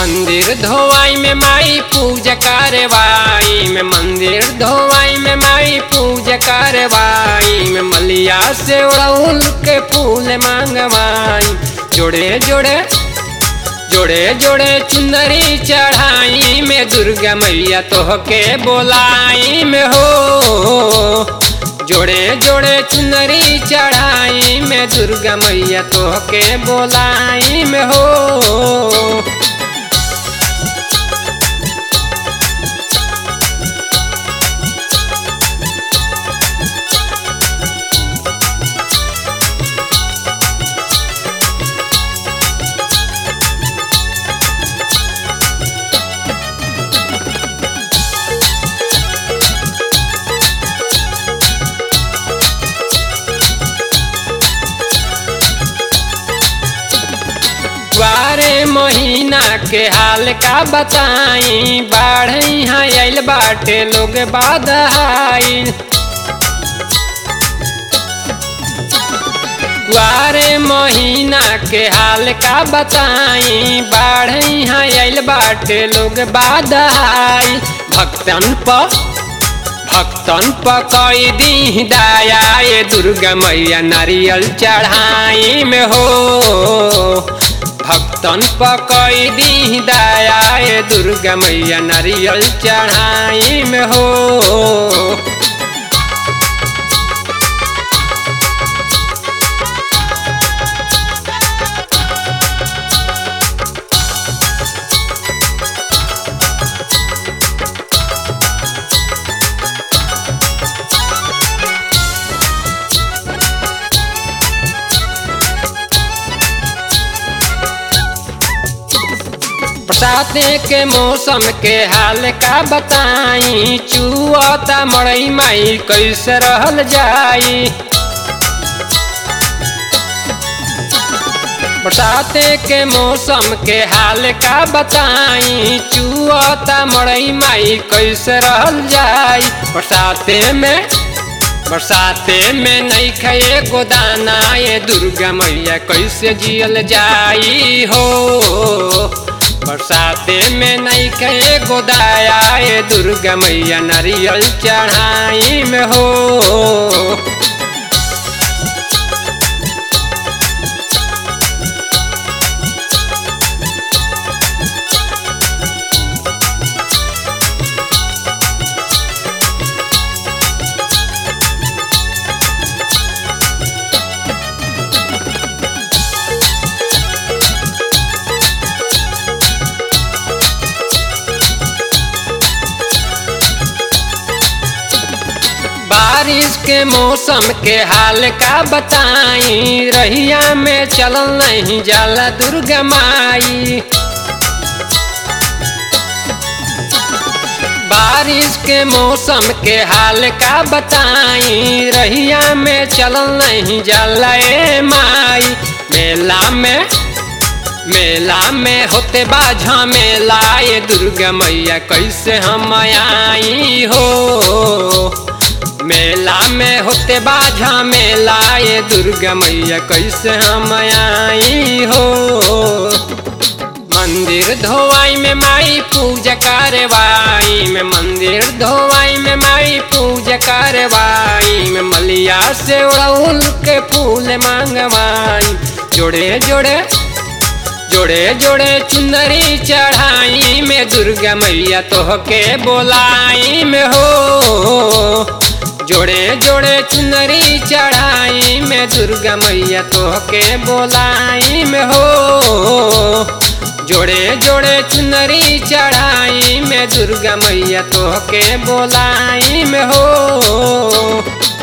मंदिर धोवाई में माई पूजा करवाई में मंदिर धोवाई में माई पूजा करवाई में मलिया से उड़उल के फूल मांगवाई जोड़े जोड़े जोड़े जोड़े चुंदरी चढ़ाई में दुर्गा मैया तोहके बोलाई में हो जोड़े जोड़े चुनरी चढ़ाई में दुर्गा मैया तोहके बोलाई में हो बारे महीना के हाल का बताई बाढ़ यहाँ आइल बाटे लोग बाधाइल बारे महीना के हाल का बताई बाढ़ यहाँ आइल बाटे लोग बाधाइल भक्तन पर भक्तन पकई दी दया ये दुर्गा मैया नारियल चढ़ाई में हो भक्तन पकई दी दया ये दुर्गा मैया नारियल चढ़ाई में हो बरसाते के मौसम के हाल का बताई चुआता मड़ई माई कैसे रहल जाई बरसाते के मौसम के हाल का बताई चुआता मड़ई माई कैसे रहल जाई बरसाते में बरसाते में नहीं खाए गोदाना ये दुर्गा मैया कैसे जियल जाई हो बरसाते में नहीं कहे गोदाया ये दुर्गा मैया नारियल चढ़ाई में हो बारिश के मौसम के हाल का बताई रहिया में चलल नहीं जाला दुर्गा माई बारिश के मौसम के हाल का बताई रहिया में चलल नहीं जाला ए माई मेला में मेला में होते बाझा मेला ये दुर्गा मैया कैसे हम आई हो मेला में होते बाझा मेला ये दुर्गा मैया कैसे हम आई हो मंदिर धोवाई में माई पूजा करवाई में मंदिर धोवाई में माई पूजा करवाई में मलिया से उड़उल के फूल मांगवाई जोड़े जोड़े जोड़े जोड़े चुनरी चढ़ाई में दुर्गा मैया तोहके बोलाई में हो जोड़े जोड़े चुनरी चढ़ाई में दुर्गा मैया तोहके बोलाई में हो जोड़े जोड़े चुनरी चढ़ाई में दुर्गा मैया तोहके बोलाई में हो